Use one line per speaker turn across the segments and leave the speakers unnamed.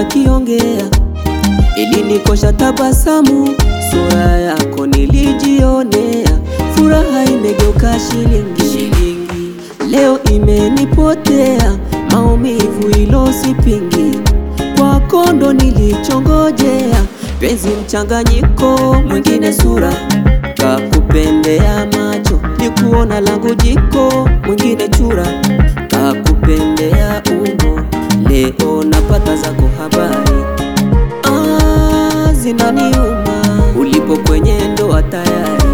akiongea ilinikosha tabasamu, sura yako nilijionea, furaha imegeuka shilingi shilingi, leo imenipotea, maumivu ilo sipingi, kwako ndo nilichongojea, penzi mchanganyiko, mwingine sura kakupendea macho, ni kuona langu jiko, mwingine chura kakupendea umbo, leo napata zako habari Ah, zinaniuma ulipo kwenye ndoa tayari.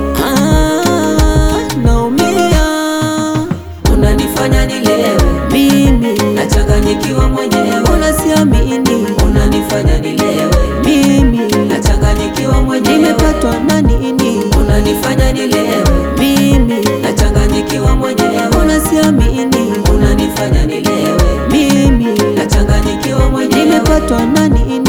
Ah, naumia, unanifanya nilewe mimi, nachanganyikiwa mwenyewe, unasiamini, unanifanya nilewe mimi, nachanganyikiwa mwenyewe, nimepatwa na nini, unanifanya nilewe mimi, nachanganyikiwa mwenyewe, unasiamini, unanifanya nilewe mimi, nachanganyikiwa mwenyewe, nimepatwa na nini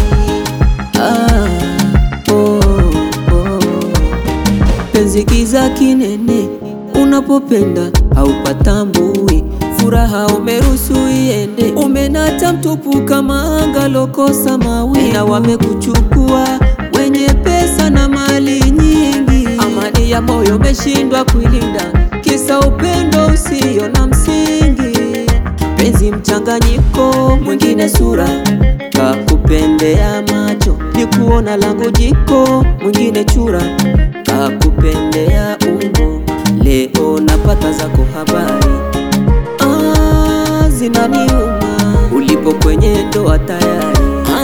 Ah, oh, oh. Penzi kiza kinene, unapopenda haupatambui, furaha umeruhusu iende, umenata mtupu kama anga lokosa mawi, na wamekuchukua wenye pesa na mali nyingi, amani ya moyo umeshindwa kuilinda, kisa upendo usio na msingi penzi mchanganyiko, mwingine sura kakupendea macho, ni kuona langu jiko, mwingine chura kakupendea umbo, leo napata zako habari ah, zinaniuma ulipo kwenye ndoa tayari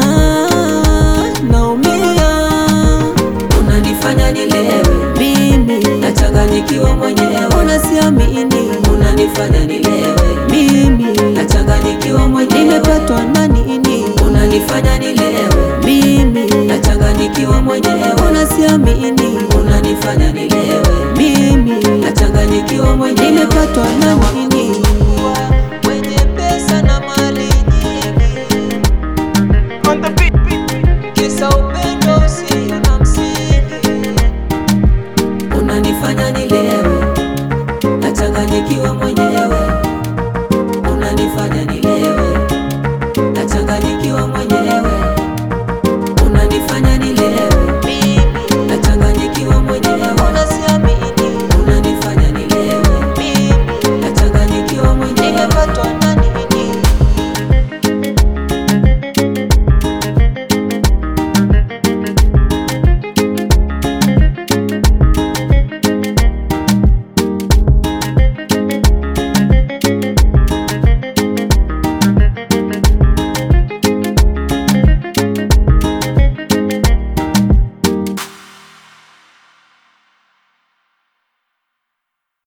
ah, naumia, unanifanya nilewe mimi, nachanganyikiwa mwenyewe, unasiamini, unanifanya nilewe mimi, nachanganyikiwa mwenyewe, nimepatwa na nini, unanifanya nilewe mimi, nachanganyikiwa mwenyewe, unasiamini, unanifanya nilewe mimi, nachanganyikiwa mwenyewe, nimepatwa na nini